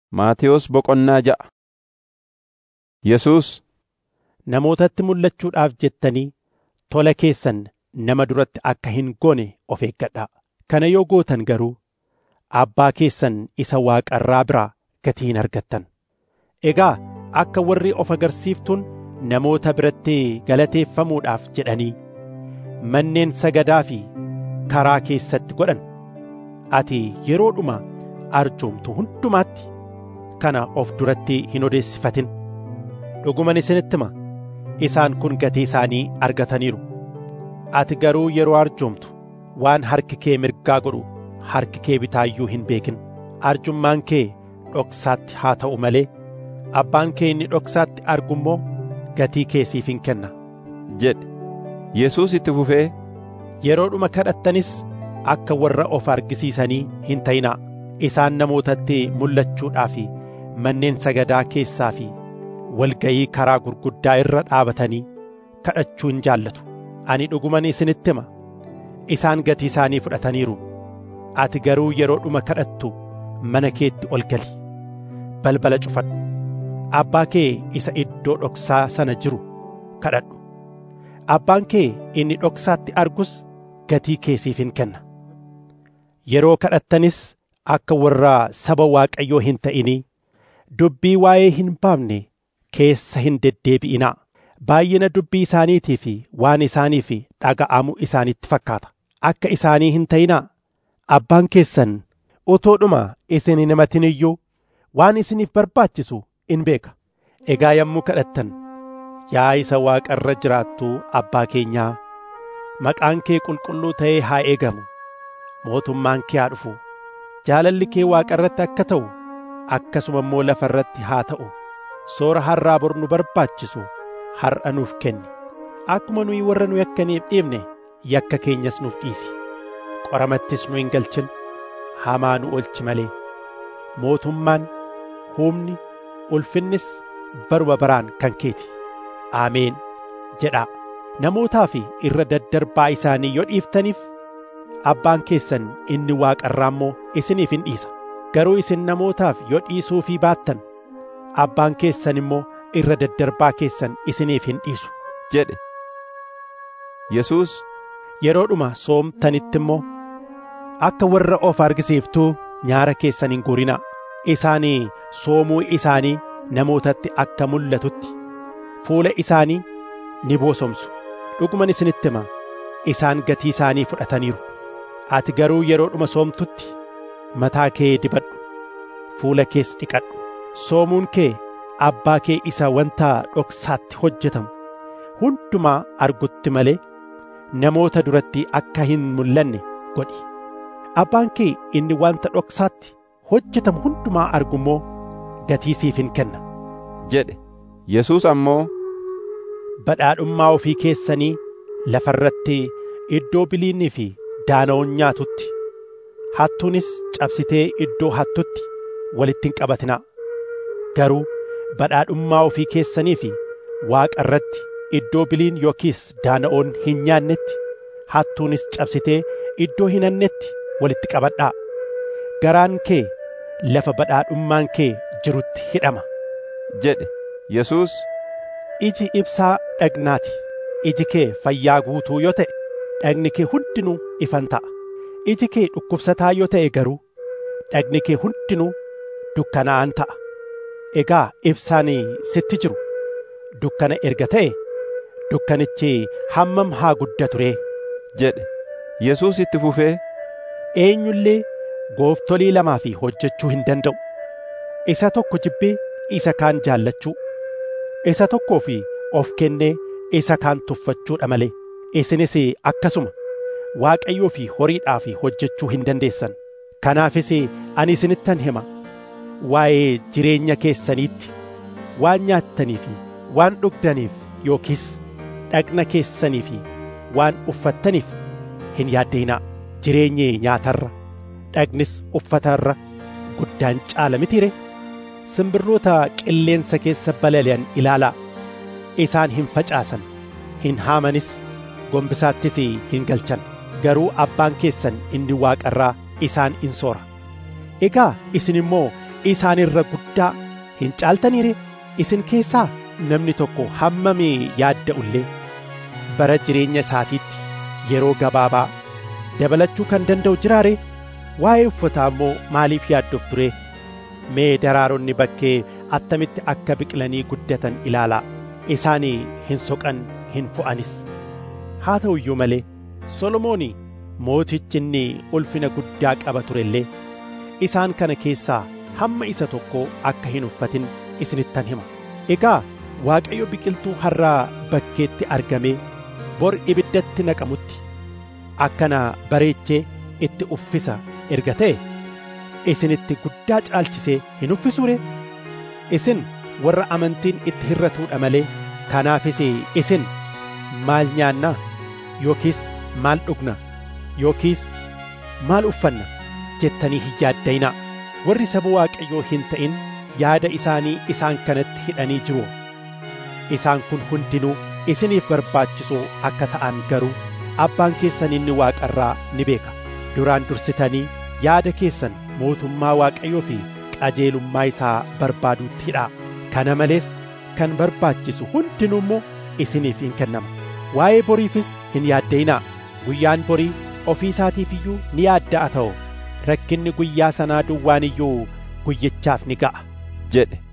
Maatewos boqonnaa ja'a Yesuus namootatti mul'achuudhaaf jettanii tola keessan nama duratti akka hin goone of eeggadhaa. Kana yoo gootan garuu abbaa keessan isa waaqarraa biraa gatii hin argattan. Egaa akka warri of agarsiiftuun namoota biratti galateeffamuudhaaf jedhanii manneen sagadaa fi karaa keessatti godhan ati yeroodhuma arjoomtu hundumaatti kana of duratti hin odeessifatin. Dhuguman isinitti hima isaan kun gatii isaanii argataniiru. Ati garuu yeroo arjoomtu waan harki kee mirgaa godhu harki kee bitaayyuu hin beekin. Arjummaan kee dhoksaatti haa ta'u malee abbaan kee inni dhoksaatti argu immoo gatii kee siif hin kenna. jedhe Yesuus itti fufee Yeroodhuma kadhattanis akka warra of argisiisanii hin ta'inaa. Isaan namootatti mul'achuudhaa fi manneen sagadaa keessaa fi walga'ii karaa gurguddaa irra dhaabatanii kadhachuu hin jaallatu. Ani dhuguman isinitti hima. Isaan gatii isaanii fudhataniiru. Ati garuu yeroodhuma kadhattu mana keetti ol gali. Balbala cufadhu. Abbaa kee isa iddoo dhoksaa sana jiru kadhadhu. Abbaan kee inni dhoksaatti argus gatii kee siif hin kenna. Yeroo kadhattanis akka warra saba Waaqayyoo hin ta'inii dubbii waa'ee hin baafne keessa hin deddeebi'inaa. Baay'ina dubbii isaaniitii fi waan isaaniif dhaga'amu isaanitti fakkaata. Akka isaanii hin ta'inaa. Abbaan keessan utuudhuma isin hin himatin iyyuu waan isiniif barbaachisu in beeka. Egaa yommuu kadhattan yaa isa waaqarra jiraattu abbaa keenyaa maqaan kee qulqulluu ta'ee haa eegamu. Mootummaan kee haa dhufu. Jaalalli kee waaqarratti akka ta'u akkasuma immoo lafa irratti haa ta'u. Soora har'aa bor nu barbaachisu har'a nuuf kenni. Akkuma nuyi warra nu yakkaniif dhiifne yakka keenyas nuuf dhiisi. Qoramattis nu hin galchin hamaa nu olchi malee. Mootummaan humni ulfinnis baruma baraan kan keeti. Ameen jedhaa. Namootaa fi irra daddarbaa isaanii yoo dhiiftaniif abbaan keessan inni waaqarraa immoo isiniif hin dhiisa. Garuu isin namootaaf yoo dhiisuufii baattan abbaan keessan immoo irra daddarbaa keessan isiniif hin dhiisu. jedhe Yesuus Yeroodhuma soomtanitti immoo akka warra of argisiiftuu nyaara keessan hin guurinaa. Isaanii soomuu isaanii namootatti akka mul'atutti fuula isaanii ni boosomsu. Dhuguman isinitti hima isaan gatii isaanii fudhataniiru. Ati garuu yeroodhuma soomtutti mataa kee dibadhu. Fuula kees dhiqadhu. Soomuun kee abbaa kee isa wanta dhoksaatti hojjetamu hundumaa argutti malee namoota duratti akka hin mul'anne godhi. Abbaan kee inni wanta dhoksaatti hojjetamu hundumaa argu immoo gatii siif hin kenna. jedhe Yesuus ammoo Badhaadhummaa ofii keessanii lafa irratti iddoo biliinii fi daana'oon nyaatutti hattuunis cabsitee iddoo hattutti walitti hin qabatinaa. Garuu badhaadhummaa ofii keessanii fi waaqa irratti iddoo biliin yookiis daana'oon hin nyaannetti hattuunis cabsitee iddoo hin hannetti walitti qabadhaa. Garaan kee lafa badhaadhummaan kee jirutti hidhama. jedhe Yesuus Iji ibsaa dhagnaati. Iji kee fayyaa guutuu yoo ta'e dhagni kee hundinuu ifan ta'a. Iji kee dhukkubsataa yoo ta'e garuu dhagni kee hundinuu dukkanaa'an ta'a. Egaa ibsaan sitti jiru dukkana erga ta'e dukkanichi hammam haa guddatu ree? jedhe Yesuus itti fufee Eenyullee gooftolii lamaa fi hojjechuu hin danda'u. Isa tokko jibbee isa kaan jaallachuu. Isa tokkoo fi of kennee isa kaan tuffachuudha malee. Isinis akkasuma Waaqayyoo fi horiidhaa fi hojjechuu hin dandeessan. Kanaafis ani isinittan hima. Waa'ee jireenya keessaniitti waan nyaattanii fi waan dhugdaniif yookiis dhagna keessanii fi waan uffattaniif hin yaaddeenaa. Jireenyi nyaatarra dhagnis uffatarra guddaan caala mitiire. Simbirroota qilleensa keessa balali'an ilaalaa. Isaan hin facaasan, hin haamanis, gombisaattis hin galchan. Garuu abbaan keessan inni waaqarraa isaan in soora. Egaa isin immoo isaan irra guddaa hin caaltaniire isin keessaa namni tokko hammamee yaadda'ullee bara jireenya isaatiitti yeroo gabaabaa dabalachuu kan danda'u jiraare waa'ee uffataa immoo maaliif yaadduuf ture mee daraaronni bakkee attamitti akka biqilanii guddatan ilaalaa isaanii hin soqan hin fo'anis haa ta'u iyyuu malee solomoon mootichi inni ulfina guddaa qaba ture illee isaan kana keessaa hamma isa tokko akka hin uffatin isinittan hima egaa waaqayyo biqiltuu harraa bakkeetti argamee bor ibiddatti naqamutti akkana bareechee itti uffisa erga ta'e isinitti guddaa caalchisee hin uffisuure isin warra amantiin itti hirratuudha malee kanaafis isin maal nyaannaa yookiis maal dhugna yookiis maal uffanna jettanii hin yaadda'inaa warri saba waaqayyoo hin ta'in yaada isaanii isaan kanatti hidhanii jiru isaan kun hundinuu isiniif barbaachisoo akka ta'an garuu abbaan keessan inni waaqarraa ni beeka duraan dursitanii yaada keessan mootummaa waaqayyoo fi qajeelummaa isaa barbaaduutti hidhaa kana malees kan barbaachisu hundinuu immoo isiniif hin kennama waa'ee boriifis hin yaadda'inaa guyyaan borii ofii isaatiif iyyuu ni yaadda'a ta'u rakkinni guyyaa sanaa duwwaan iyyuu guyyichaaf ni ga'a jedhe